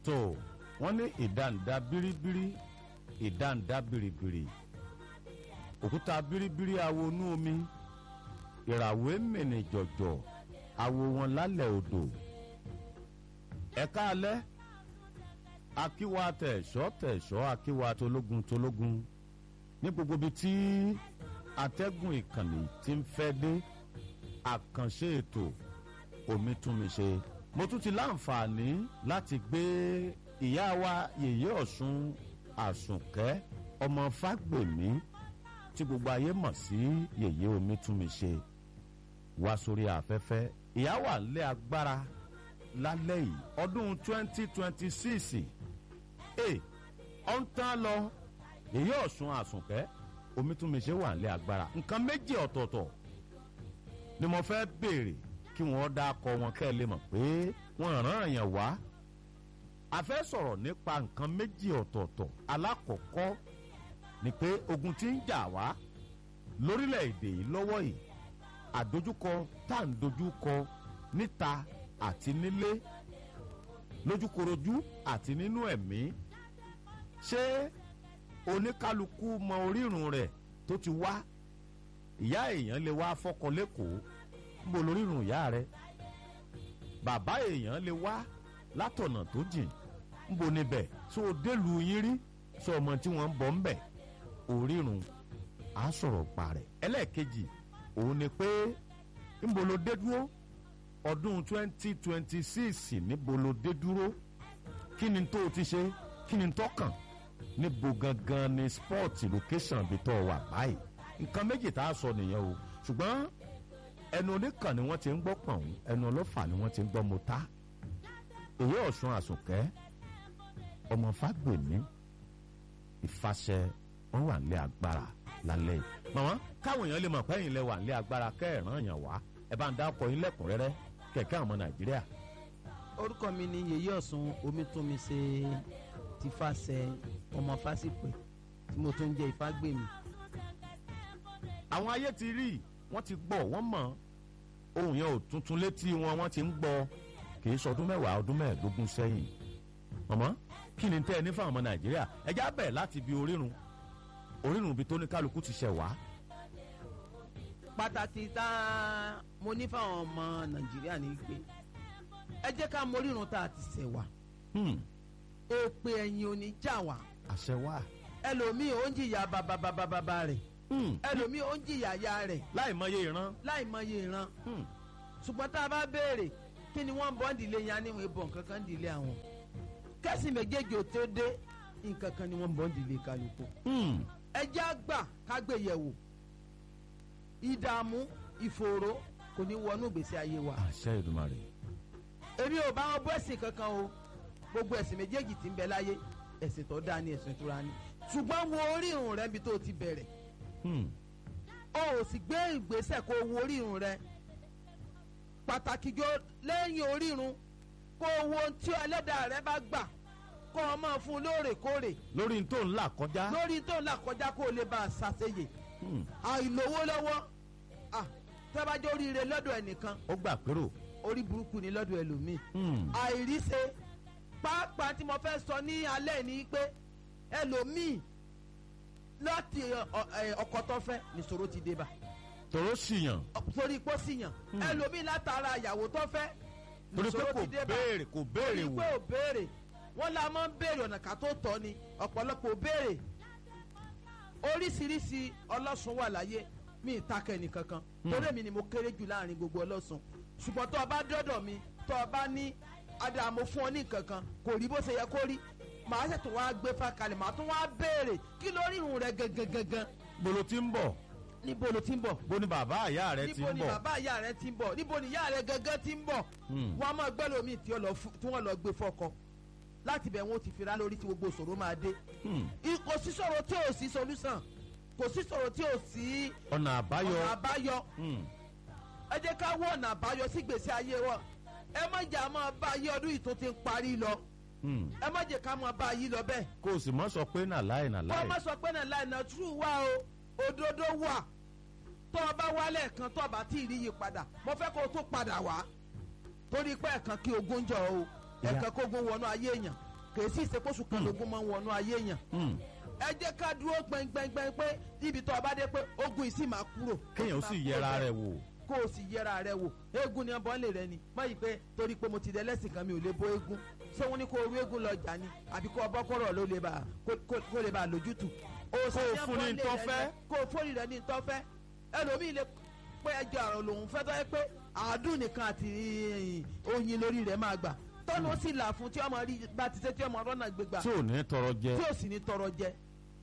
tó wọ́n ní ìdáǹdá bíríbírí ìdáǹdá bìrìbìrì òkúta bíríbírí awo inú omi ìràwé mìíní jọ̀jọ̀ awo wọn lálẹ́ odò ẹ̀ka alẹ́ akíwa tẹ̀sọ́ tẹ̀sọ́ akíwa tológun tológun ní gbogbo ibi tí atẹ́gùn ìkànnì ti ń fẹ́ dé àkànṣe ètò omi tún mi ṣe mo tún ti láǹfààní láti gbé ìyá wa yèyé ọ̀sùn àsùnkẹ́ ọmọ fágbèmí tí gbogbo ayé mọ̀ sí yèyé omi tún mi ṣe wá sórí afẹ́fẹ́ ìyá wà lé agbára lálẹ́ yìí ọdún twenty twenty six ẹ̀ ọ̀ ń tán lọ yèyé ọ̀sùn àsùnkẹ́ omi tún mi ṣe wà lé agbára nǹkan méjì ọ̀tọ̀ọ̀tọ̀ ni mo fẹ́ béèrè kí wọ́n dá akọ wọn kẹ́ ẹ lè mọ̀ pé wọ́n ràn yàn wá a fẹ́ sọ̀rọ̀ nípa nǹkan méjì ọ̀tọ̀ọ̀tọ̀ alákọ̀ọ́kọ́ ni pé ogun tí ń jà wá lórílẹ̀‐èdè yìí lọ́wọ́ yìí àdójúkọ tá à ń dojúkọ níta àti nílé lójúkorojú àti nínú ẹ̀mí ṣé oníkálukú mọ orírun rẹ̀ tó ti wá ìyá èèyàn lè wá fọkọ lẹ́kọ̀ọ́ ń bo lórírun ìyá rẹ̀ bàbá èèyàn lè wá látọ̀nà tó jìn ń bo níbẹ̀ tó o délùú yín rí sọ ọmọ tí wọ́n ń bọ̀ ń bẹ̀ orírun á sọ̀rọ̀ pa rẹ̀ ẹlẹ́ẹ̀kejì òun ni pé ń bo lo dé dúró ọdún twenty twenty six níbo lo dé dúró kí ni tó o ti ṣe kí ni tó kàn níbo gangan ni sport location bí tó wà báyìí nǹkan méjì tá a sọ nìyẹn o ṣùgbọ́n ẹnu oníkan ni wọ́n ti ń gbọ́ pọ̀n ẹnu ọlọ́fà ni wọ́n ti ń gbọ́ mọ́tá èyí ọ̀sùn àsùnkẹ́ ọmọ fágbèmí ìfàṣẹ wọn wà nílé agbára lálẹ́ yìí màmá káwọn èèyàn lè mọ̀ pé ẹ̀yin lẹ wà nílé agbára kẹ́ẹ̀ràn yàn wá ẹ bá ń dá ọkọ̀ yín lẹ́kùnrẹ́rẹ́ kẹ̀kẹ́ àwọn ọmọ nàìjíríà. orúkọ mi ni yèyí ọ̀sùn omítúnmi ṣe ti fàṣẹ ọmọ fásitì tí mo tún jẹ́ ìfágbèmí. àwọn ayé ti rí wọ́n ti gbọ́ wọ́n mọ̀ ohun yẹn ò tuntun létí wọn wọ́n ti ń gbọ́ kì í sọdún mẹ́wàá ọdún mẹ́ẹ̀ẹ́dógún sẹ́yìn mọ̀mọ́ kí ni tẹ́ ẹ ní fáwọn ọmọ nàìjíríà ẹ já bẹ̀ láti bi orírun orírun ibi tó ní kálukú ti ṣẹ̀ wá. pàtàkì tá a mo ní fáwọn ọmọ nàìjíríà ní pé ẹ jẹ́ ká morírun tá a ti ṣẹ̀ wá èpè ẹ̀yìn ò ní já wá àṣẹ wà. ẹlòmíì ó ń jìyà bàbàbàbàbà rẹ̀ ẹlòmíì ó ń jìyà ya rẹ̀ láì mọye ìran. láì mọye ìran ṣùgbọ́n tá a bá béèrè kí ni wọ́n ń bọ́ ń dìlé yan níwọ̀n ìbọn kankan ń dìlé àwọn kẹ́sì méjèèjì ò tó dé nǹkan kan ni wọ́n ń bọ́ ń dìlé kálukú ẹjẹ́ àgbà kágbéyẹ̀wò ìdààmú ìfòòró kò ní wọnú ìgbésí ayé wa àṣẹ ìdùmarè. èmi ò bá wọn bọ́ ẹ̀sìn kankan o gbogbo ẹ̀sìn méjèèjì tí ń bẹ láyé ẹ̀sìn tó dáa ní ẹ̀sìn ìtura ni ṣùgbọ́n wo orírun rẹ níbi tó ti bẹ̀rẹ̀ o ò sì gbé ìgbésẹ̀ kó wo orírun rẹ pàtàkì jọ lẹ́yìn orírun kó wo ohun tí ẹlẹ́dàá rẹ bá gbà kó o máa fún un lóòrèkóòrè lórí n tó ń là kọjá. lórí tó ń là kọjá kó o lè bá a ṣàṣeyè àìlówó lọ́wọ́ ah, tẹ́bájọ́ oríire lọ́dọ̀ ẹnìkan ó gbà pérò. orí burúkú ni lọ́dọ̀ ẹlòmíì àìríṣe pàápàá tí mo fẹ́ sọ ní alẹ́ ni pé ẹlòmíì láti ọkọ tó fẹ́ nìṣòro ti dé bá tòró ṣìyàn torí pọ́ síyàn ẹlòmíì látara ìyàwó tó fẹ́ torí pé nìṣòro kò ti dé bá béèrè kò béèrè torí wò. pé ò béèrè wọ́n la máa ń béèrè ọ̀nà ká tó tọ́ ni ọ̀pọ̀lọpọ̀ ò béèrè oríṣiríṣi ọlọ́sùn wà láyé mi ìtakẹ́ nìkankan torí èmi ni mo kéré jù láàrin gbogbo ọlọ́sùn ṣùgbọ́n tó o bá dọ́dọ̀ mi tó o bá ní adamu fún ọ ní nǹkankan kò rí bó ṣe yẹ kó rí màá ṣètò wá gbé fákalẹ̀ màá tún wá béèrè kí lórí irun rẹ gangan gangan bolo ti ń bọ̀ níbo ló ti ń bọ̀ bó ni bàbá àyà rẹ ti níbo ń ni bọ̀. bàbá ìyá rẹ ti ń bọ̀ níbo ni ìyá rẹ gangan ti ń bọ̀ Hmm. wọn a máa gbẹ́ lómi tí wọ́n lọ fún- tí wọ́n lọ gbé fọ́kọ láti bẹ̀ wọ́n ti fira lórí tí gbogbo ìṣòro máa dé Hmm. I- kò sí sọ̀rọ̀ tí ò sí solution kò sí sọ̀rọ̀ tí ò sí ọ̀nà àbáyọ. ọ̀nà àbáyọ Hmm. ẹ jẹ́ ká wọ ọ̀nà àbáyọ sí gbèsè ayé wọn ẹ má jẹ́ àmọ́ bá ayé ọdún yìí tó ti ń parí lọ Hmm. ẹ má jẹ́ ká mọ́ bá ayé lọ bẹ́ẹ̀ kó o sì mọ́ sọ pé nà láì nà kó láì. o má sọ pé náà láì náà true wá o òdodo wà tó o bá wálẹ̀ kan tó o bá tí ì rí yí padà mo fẹ́ kó o tó padà wá torí pé ẹ̀kan kí ogun jọ o Ìyá- ẹ̀kan kó ogun wọnú ayé èèyàn kì í sì ṣe kóṣù kan lógún máa ń wọnú ayé yàn Hmm. ẹ jẹ́ ká dúró gbẹngbẹngbẹng pé ibi tó o bá dé pé ogun yìí sì máa kúrò. kéèyàn ó sì yẹra rẹ̀ wò. kó o sì yẹra rẹ wò eégún ni ọbọ̀ lè rẹ ni má yìí pé torí pé mo ti dẹ lẹ́sìn kan mi ò lè bó eégún ṣé wọ́n ní kó o rú eégún lọ jà ni àbí kó o bọ́ kọ́rọ̀ ló lè bá kó kó lè bá lójútù. Kó o fún ní ntọ́ fẹ́. kó o fóònù rẹ ní ntọ́ fẹ́ ẹlòmíì lè pé ẹjọ́ àrùn lòun fẹ́ tọ́ yẹ pé àádùn nìkan àti oyin lórí rẹ̀ máa gbà tọ́nu ó sì là fún tí ọmọ rí bá ti ṣe tí ọmọ rọ́nà gbégbà tí ò ní tọrọ jẹ. tí ò sì ní tọrọ jẹ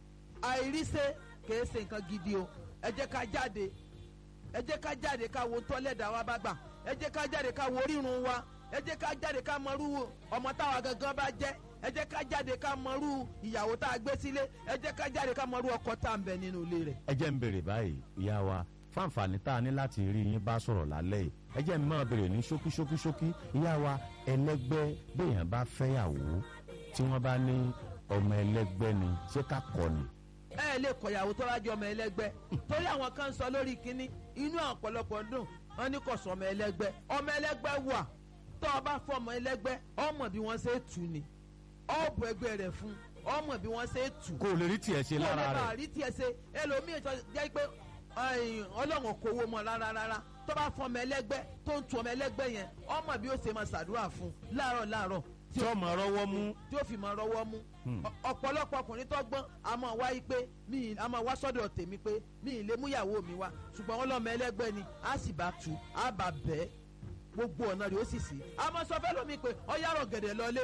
àìríṣe kìí ṣe nǹkan gidi o ẹ jẹ́ ká jáde ẹ jẹ́ ká jáde ká wo tọ́lẹ̀dá wa bá gbà ẹ jẹ́ ká jáde ká wo orírun wa ẹ jẹ́ ká jáde ká mọrú ọmọ táwa gangan bá jẹ́ ẹ jẹ́ ká jáde ká mọrú ìyàwó tá a gbé sílé ẹ jẹ́ ká jáde ká mọrú ọkọ tá a ń bẹ nínú ilé rẹ̀. ẹ jẹ́ ń bèrè báyìí ìyá wa fáǹfààní tá a ní láti rí yín bá sọ̀rọ̀ lálẹ́ yìí ẹ jẹ́ ń máa bèrè ní ṣókí ṣókí ṣókí ìyá wa ẹlẹ́gbẹ́ béèyàn bá fẹ́yàwó tí wọ́n bá ní ọmọ ẹlẹ́gbẹ́ ni ṣé ká kọ́ ni. ẹ ẹ lè kọyàwó tó bá jẹ ọmọ ẹlẹgbẹ́ torí àwọn kan ń sọ lórí kínní inú ọ̀pọ̀lọpọ̀ dùn wọn ní kò sọ ọmọ ẹlẹgbẹ́ ọmọ ẹlẹgbẹ́ wà tó o bá fọ ọmọ ẹlẹgbẹ́ ọmọ bí wọ́n ṣe tù ní ọ̀bù ẹgbẹ́ rẹ̀ fún ọmọ bí wọ́n ṣe tù kó o lè rí tiẹ̀ ṣe kó lè lára bá rẹ̀ rí tiẹ̀ ṣe ẹlòmíì tó jẹ́ pé ẹ̀yìn, ọlọ́run kò wo mọ́ rárá rárá tó bá fọ ọmọ ẹlẹgbẹ́ tó ń tu ọmọ ẹlẹgbẹ́ yẹn ọmọ bí ó ṣe máa ṣàdúrà fún láàárọ̀ láàárọ̀ tí ọmọ rọwọ́ mú tí ó fi máa rọwọ́ mú Hmm. Ọ- ọ̀pọ̀lọpọ̀ ọkùnrin tó gbọ́n a máa wá yí pé mi ì- a máa wá sọ́dọ̀ tèmi pé mi ì lè mú ìyàwó mi wá ṣùgbọ́n wọn lọ́mọ ẹlẹ́gbẹ́ ni a sì bá tu a bá bẹ́ẹ̀ gbogbo ọ̀nà rẹ̀ ó sì sí a máa sọ fẹ́ lómi pé ọ̀yàrọ̀ gẹ̀dẹ̀ lọlé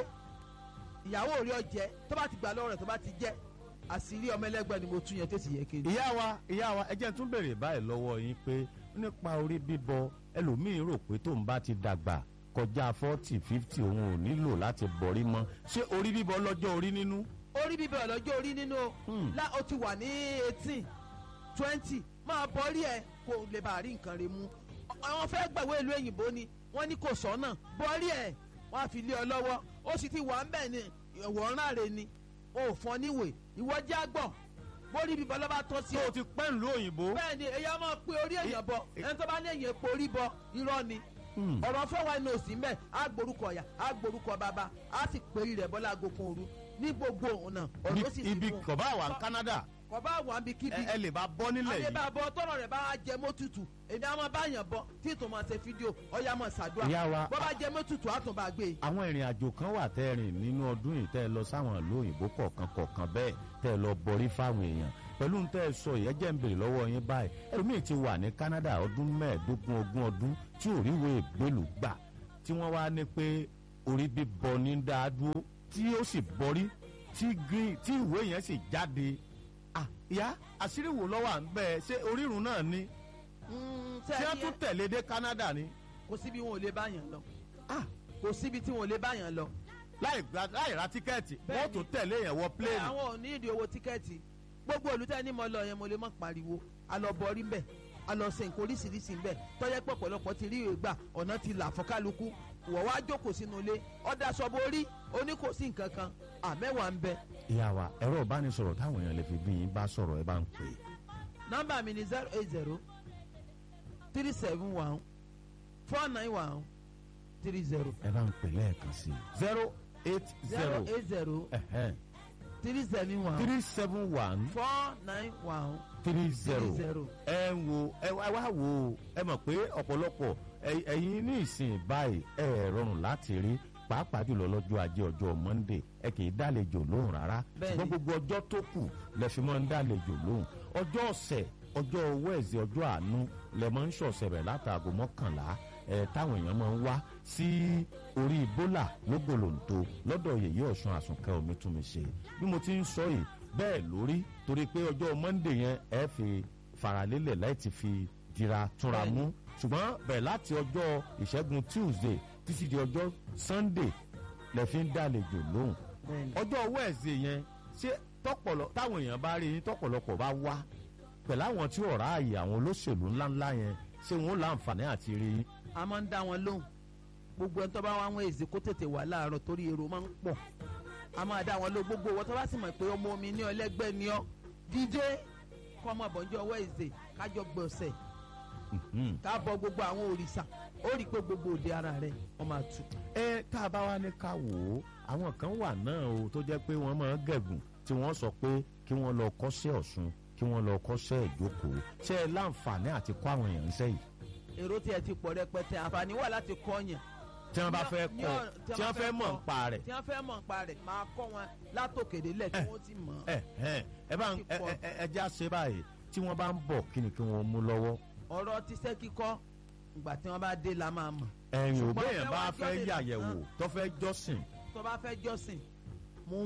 ìyàwó rí ọjẹ́ tó bá ti gbà lọ́rọ̀ rẹ̀ tó bá ti jẹ́ àṣírí ọmọ ẹlẹ́gbẹ́ ni mo tún yẹn tó sì yẹ kí n. ìyá wa ìyá wa ẹ jẹ́ n tún bèrè báyìí lọ́wọ́ yín pé nípa orí bíbọ ẹlòmíín rò pé tóun bá ti dàgbà kọjá forty fifty òun ò nílò láti bọ̀rí mọ́ ṣé orí bíbọ lọ́jọ́ orí nínú. orí bíbẹ̀ ọ̀lọ́jọ́ orí nínú o Hmm. lá o ti wà ní eighteen twenty máa bọ́rí ẹ̀ kó lè bá rí nǹkan rẹ̀ mú àwọn fẹ́ gbàwé ìlú òyìnbó ni wọ́n ní kò sọ́nà bọ́rí ẹ̀ wọ́n á fi lé ọ lọ́wọ́ ó sì ti wà ń bẹ̀ ni ìwọ̀nrán rẹ̀ ni o ò fọ́n níwèé ìwọ já gbọ̀ bórí bíbọ̀ lọ́ba tọ́ sí tí ọ o ti pẹ́ ń lo òyìnbó. bẹ́ẹ̀ ni èyí á máa pe orí èèyàn bọ ẹ- ẹni tó bá ní èèyàn epo orí bọ irọ́ ni Hmm. ọ̀rọ̀ fẹ́ wa ní òsì mbẹ́ á gborúkọ ọ̀yà á gborúkọ bàbá á sì péri rẹ̀ bọ́lá agogun òru ní gbogbo ọ̀nà ọ̀rọ̀ ó sì Ibi- ibi fún un. kọ̀bá wà ní Canada kò bá wà níbi kíbi ẹ ẹ lè bá bọ́ nílẹ̀ àyè yìí. bá bọ tọrọ rẹ bá jẹ mọ́tutù èmi àwọn bá yàn bọ tí ètò máa ṣe fídíò ọyà máa ṣàdúrà Ìyá wa- bọ́ bá jẹ mọ́tutù á tún bá gbé e. àwọn ìrìn àjò kan wà tẹ́ ẹ rìn nínú ọdún yìí tẹ́ ẹ lọ sáwọn ìlú òyìnbó kọ̀ọ̀kan kọ̀ọ̀kan bẹ́ẹ̀ tẹ́ ẹ lọ bọrí fáwọn èèyàn pẹ̀lú ń tẹ́ ẹ sọ yìí ẹ jẹ́ ń bèrè lọ́wọ́ yín báyìí ẹlòmíì ti wà ní Canada ọdún mẹ́ẹ̀ẹ́dógún ogún ọdún tí ò ríwèé ìgbélú gbà tí wọ́n wá ní pé orí bíbọ ní dáadúró tí ó sì bọrí tí green tí ìwé yẹn sì jáde ah ìyá àṣírí wo lọ́wọ́ à ń bẹ́ẹ̀ ṣé orírun náà ni Mm, tí wọ́n sẹ́ni tún ẹ- tẹ̀lé dé Canada ni kò síbi wọn ò lè bá yàn lọ ah kò síbi tí wọn ò lè bá yàn lọ. láì gba láì ra tíkẹ́ẹ̀tì wọ́n Bẹ́ẹ̀ni. tún tẹ̀lé yẹn wọ bẹ́ẹ̀ pléènì. àwọn ò ní ìdí owó tíkẹ́ẹ̀tì gbogbo olùtẹ́ ní mo lọ yẹn mo lè má pariwo alọ́bọrí ń bẹ̀ alọ́sẹ̀ nǹkan oríṣiríṣi ń bẹ̀ tọ́jẹ́ pé ọ̀pọ̀lọpọ̀ ti rí ìgbà ọ̀nà ti là fún kálukú wọ̀ wá jókòó sínú ilé ọ̀dà sọ́bọ̀ orí oní kò sí nǹkan kan àmẹ́wàá ń bẹ ìyá wa ẹ̀rọ ìbánisọ̀rọ̀ táwọn èèyàn lè fi bí yín bá sọ̀rọ̀ ẹ bá ń pè é. nọ́mbà mi ni zero eight zero three seven one four nine one three zero ẹ bá ń pè lẹ́ẹ̀kan sí i. zero eight zero zero eight zero three seven one three seven one four nine one three three zero. zero. ẹ ń wo ẹ wá wá wo ẹ mọ̀ pé ọ̀pọ̀lọpọ̀ ẹ- ẹ̀yin ní ìsìn báyìí ẹ ẹ̀ rọrùn láti rí pàápàá jùlọ lọ́jọ́ ajé ọjọ́ Monday ẹ kì í dálejò lóhùn rárá Bẹ́ẹ̀ni. ṣùgbọ́n gbogbo ọjọ́ tó kù lẹ fi máa ń dálejò lóhùn ọjọ́ ọ̀sẹ̀ ọjọ́ wẹ́ẹ̀sì ọjọ́ àánú lẹ máa ń ṣọ̀sẹ̀ rẹ̀ látàgò mọ́kànlá ẹ táwọn èèyàn máa ń wá sí orí bólà lógbòlòǹtò lọ́dọ̀ yèyé ọ̀ṣun àsùnkẹ́ omi tún mi ṣe bí mo ti ń sọ yìí bẹ́ẹ̀ lórí torí pé ọjọ́ Monday yẹn ẹ fi faralélẹ̀ láì ti fi dira túnra mú ṣùgbọ́n bẹ̀rẹ̀ láti ọjọ́ ìṣẹ́gun Tuesday títí di ọjọ́ Sunday lẹ fi ń dálejò lóhùn Bẹ́ẹ̀ni. ọjọ́ wẹ́ẹ̀sì yẹn ṣé tọpọlọ táwọn èèyàn bá rí yín tọpọlọpọ̀ bá wá pẹ̀lú àwọn tí ọ̀rá ààyè àwọn olóṣèlú ńláńlá yẹn ṣé wọn ó láǹfààní àti rí yín. a máa ń dá wọn lóhùn gbogbo ẹni tó bá wá wọn èzì kó tètè wà láàárọ̀ torí èrò máa ń pọ̀ a máa dá wọn lóhùn gbogbo wọn tó bá sì mọ̀ pé ọmọ omi ní ọlẹ́gbẹ́ ni ọ́ dídé kọ́ ọmọ àbọ̀njọ́ ọwọ́ èzè kájọ gbọ̀nsẹ̀ Mhm. ká bọ gbogbo àwọn òrìṣà ó rí i pé gbogbo òde ara rẹ wọn máa tù. ẹ tá a bá wá ní ká wò ó àwọn kan wà náà o tó jẹ́ pé wọ́n máa ń gẹ̀gùn tí wọ́n sọ pé kí wọ́n lọ kọ́ṣẹ́ ọ̀ṣun kí wọ́n lọ kọ́ṣẹ́ ìjókòó ṣé ẹ láǹfààní àti kọ́ àwọn èèyàn ńṣẹ́ yìí èrò tí ẹ ti pọ̀ rẹpẹtẹ àǹfààní wà láti kọ́ yẹn tí wọ́n bá Ní- fẹ́ ní kọ́ ọ̀nà- tí wọ́n fẹ́ mọ̀ nípa rẹ̀ tí wọ́n fẹ́ mọ̀ nípa rẹ̀ máa kọ́ wọn látòkèdè lẹ̀ tí wọ́n ti mọ̀ ọ́. ẹ ẹ ẹ bá ń ẹ ẹ ẹ- ẹ já ṣe báyìí tí wọ́n bá ń bọ̀ kí ni kí wọ́n mú lọ́wọ́ ọ̀rọ̀ tíṣẹ́ kíkọ́ ìgbà tí wọ́n bá dé la máa mọ̀ ẹ̀yìn Ṣùgbọ́n òbí yẹn fẹ́ bá wá fẹ́ jọ́sìn yàyẹ̀wò nìkan. tó fẹ́ jọ́sìn tó bá fẹ́ jọ́sìn mú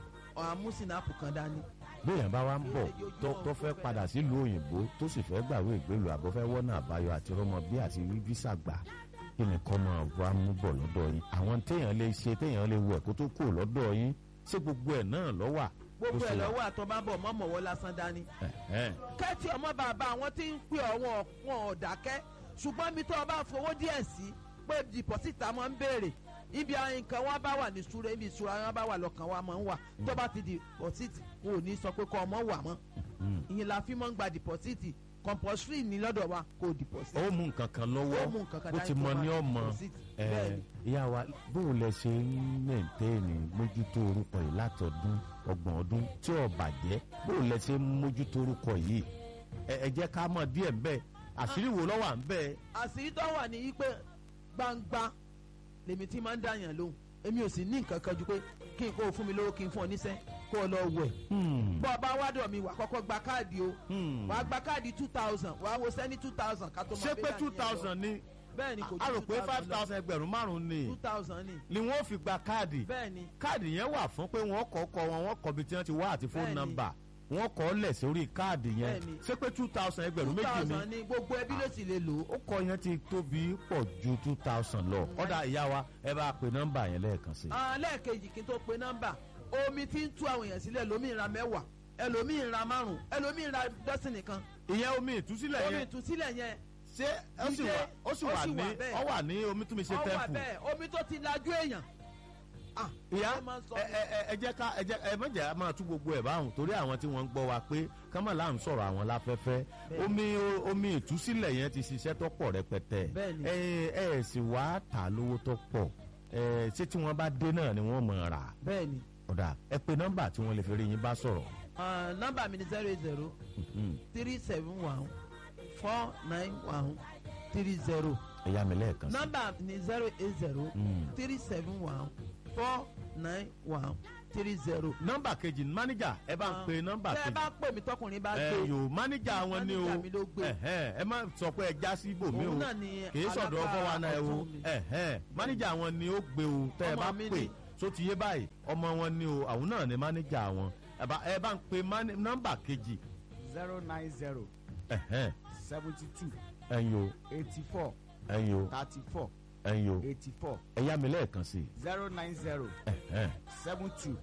àmúsìnàpù kan dání bí èèyàn bá wá ń bọ̀ Yóò tó yóò tó fẹ́ fẹ́. padà sílùú òyìnbó tó sì fẹ́ gbàwé ìgbélú àbọ̀ fẹ́ wọ́nà àbáyọ àti rọmọ bí àti rí físà gbà kí ni kọ́ máa wá mú bọ̀ lọ́dọ̀ yín àwọn téèyàn lè ṣe téèyàn lè wẹ̀ kó tó kù lọ́dọ̀ yín ṣé gbogbo ẹ̀ náà ló wà. gbogbo bó ṣe ẹ̀ wà? lọ́wọ́ àtọ́ bá bọ̀ mọ́mọ́wọ́ lásán dání Ẹ̀hẹ́n. kẹ́tì ọmọ bàbá àwọn tí ń pè ọ̀wọ́n wọn ò dákẹ́ ṣùgbọ́n mi tó o bá fowó díẹ̀ sí pé dìpọ́sìtà máa ń béèrè ibi àwọn nǹkan wọn bá wà ní ìṣúra ibi ìṣúra wọn bá wà lọ́kàn wa máa ń wà tó bá ti dìpọ́sìtì wọn ò ní sọ pé kọ́ ọmọ wà mọ́ Mm. ìyẹn la fi máa ń gba dìpọ́sìtì compulsory ní lọ́dọ̀ wa kò dìpọ́sìtì ó mú nǹkan kan lọ́wọ́ ó mú nǹkan kan bó dání ti tó mọ máa ní fi ọmọ deposit. ẹ, Bẹ́ẹ̀ni. ìyá wa bóun lẹ ṣe ń mẹ̀ǹtẹ́ẹ̀nì mójútó orúkọ yìí látọdún ọgbọ̀n ọdún tí ò bàjẹ́ bóun lẹ ṣe ń mójútó orúkọ yìí ẹ ẹ jẹ́ ká mọ̀ díẹ̀ ńbẹ́ àṣírí wo ló wà ńbẹ́ àṣírí tó wà ní yí pé gbangba lèmi tí máa ń dàyàn lóhùn èmi ò sì ní nǹkan kan ju pé kí n kó o fún mi lówó kí n fún ọ níṣẹ́ kó o lọ wẹ̀ Hmm, bọ́ ọ bá wádọ̀ mi wà kọ́kọ́ gba káàdì o hmm. wà á gba káàdì two thousand wà á wo sẹ́ni two thousand ká tó máa ṣé pé bẹ́ẹ̀ two dàníyàn lọ. thousand ni bẹ́ẹ̀ ni kò a rò ju pé two five thousand lọ thousand ẹgbẹ̀rún márùn-ún ni two thousand ni ni wọ́n fi gba káàdì bẹ́ẹ̀ ni káàdì yẹn wà fún pé wọ́n kọ́ kọ́ wọn wọ́n kọ́ bí tí wọ́n ti wá àti fóònù Bẹ́ẹ̀ni. nọ́mbà wọ́n kọ́ lẹ̀ sórí káàdì yẹn Bẹ́ẹ̀ni. ṣé pé two thousand ẹgbẹ̀rún two méjì ni thousand ni gbogbo ẹbí ló sì lè lò ó ó kọ yẹn ti tóbi pọ̀ ju two thousand lọ ọ̀dà ìyá wa ẹ bá pe nọ́mbà yẹn lẹ́ẹ̀kan sí i. Ah, lẹ́ẹ̀kejì kí n tó pe nọ́mbà omi tí ń tú àwọn èèyàn sílẹ̀ lómi ra mẹ́wàá ẹlòmíì ra márùn ẹlòmíì ra dọ́sìn nìkan ìyẹn omi ìtúsílẹ̀ omi yẹn ìtúsílẹ̀ yẹn ṣé ó sì wà ó sì ó wà sì ní wà bẹ́ẹ̀. ó wà ní omi tún mi ṣe ọ wà tẹ́ǹpù. bẹ́ẹ̀ omi tó ti lajú èèyàn Ah, ìyá ẹ máa ń sọ ẹ ẹ ẹ- ẹ jẹ́ ká ẹ jẹ́ ẹ mọ̀jẹ̀ á máa tú gbogbo ẹ̀ báwọn torí àwọn tí wọ́n ń gbọ́ wa pé kámọ́lá ń sọ̀rọ̀ àwọn láfẹ́fẹ́ Bẹ́ẹ̀ni. omi omi ìtúsílẹ̀ yẹn ti ṣiṣẹ́ tó pọ̀ rẹpẹtẹ Bẹ́ẹ̀ni. ẹ ẹ sì wá tà lówó tó pọ̀ ẹ ṣé tí wọ́n bá dé náà ni wọ́n mọ̀ rà bẹ́ẹ̀ ni ọ̀dà ẹ pe nọ́mbà tí wọ́n lè fi rí yín bá sọ̀rọ̀. Ah, nọ́mbà mi ni zero eight zero Mhm. three seven one four nine one three zero ẹ yá mi lẹ́ẹ̀kan sí. nọ́mbà mi ni zero eight zero Mm. three seven one four nine one three zero. nọ́mbà kejì mánéjà ẹ bá ń pe nọ́mbà tẹ́ ẹ kejì. bá pè mí tọkùnrin bá ẹ gbé yòó mánéjà wọn ni o Mánéjà mi ló gbé. ẹhẹn, ẹ má sọ pé ẹ já sí ibòmí o òun náà ni kì í sọ̀dọ̀ alága fọwọ́ náà ẹ o ọ̀tún mi. ẹhẹn, mánéjà wọn ni ó gbé o tẹ́ ẹ Ọmọ bá mi pè ni. tó ti yé báyìí ọmọ wọn ni o àwọn náà ni mánéjà wọn ẹ bá ẹ bá ń pe máné- nọ́mbà kejì zero nine zero ẹhẹn, seventy two ẹyin o eighty four ẹyin o thirty four ẹyin o eighty four ẹ yá mi lẹ́ẹ̀kan sí i zero nine zero ẹhẹn, seven two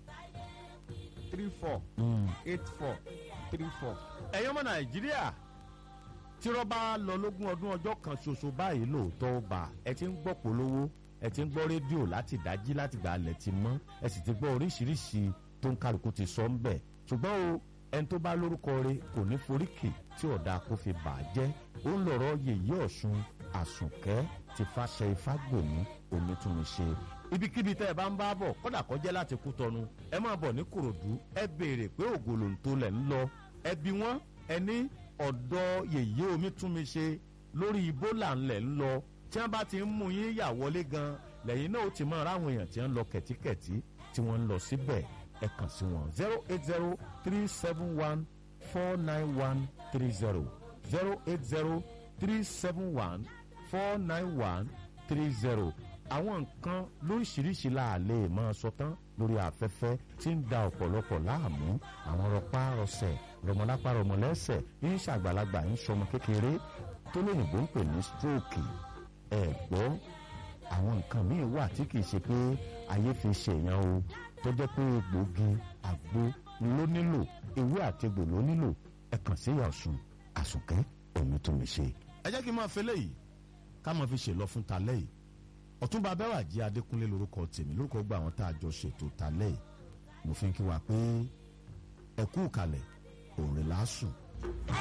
three four mm. eight four three four. ẹ̀yin ọmọ nàìjíríà tí rọ́bà lọ lógún ọdún ọjọ́ kan ṣoṣo báyìí lóòótọ́ ó bá ẹ ti ń gbọ́ polówó ẹ ti ń gbọ́ rédíò láti dájí láti gbà alẹ̀ ti mọ́ ẹ sì ti gbọ́ oríṣiríṣi tó ń kálukú ti sọ ń bẹ̀ ṣùgbọ́n o ẹni tó bá lórúkọ rẹ̀ kò ní foríkì tí ọ̀dà kò fi bà á jẹ́ ó ń lọ̀rọ̀ yèyí ọ̀ṣun àsùnkẹ́ ti fàṣẹ ifágbòmí onítúnṣe ibikíbi tẹ́ ẹ bá ń bá bọ̀ kódà kọjá láti kú tọnu ẹ máa bọ̀ ní kòròdú ẹ béèrè pé ògòlòǹtò lẹ̀ ń lọ ẹ bi wọ́n ẹ ní ọ̀dọ̀ yèyé omi tún mi ṣe lórí ibola ńlẹ̀ ń lọ tí wọ́n bá ti ń mú yín yà wọlé gan lẹ́yìn náà ó ti máa ráwọn èèyàn tí wọ́n ń lọ kẹ̀tíkẹ̀tí tí wọ́n ń lọ síbẹ̀ ẹ kàn sí wọn zero eight zero three seven one four nine one three zero zero eight zero three seven one four nine one three zero àwọn nǹkan lóríṣiríṣi la lè máa sọ tán lórí afẹ́fẹ́ tí ń da ọ̀pọ̀lọpọ̀ láàmú àwọn rọpá rọsẹ̀ rọmọlápá rọmọlẹ́sẹ̀ ń ṣàgbàlagbà ń sọmọ kékeré tó lóyìnbó ń pè ní stroke ẹ̀ gbọ́ àwọn nǹkan míì wà tí kìí ṣe pé ayé fi ṣèyàn o tó jẹ́ pé egbòogi àgbo ló nílò ewé àtegbò ló nílò ẹ kàn sí Ọ̀ṣun àsùnkẹ́ òní tó mi ṣe. ẹ jẹ́ kí n máa fẹ́ léyìí ká máa fi ṣèlọ fún talẹ́ yìí ọ̀túnba abẹ́wàjì adékúnlé lórúkọ tèmi lórúkọ gba àwọn tá a jọ ṣètò talẹ́ yìí mo fi ń kí wa pé ẹ kú kalẹ̀ òrìlà sùn.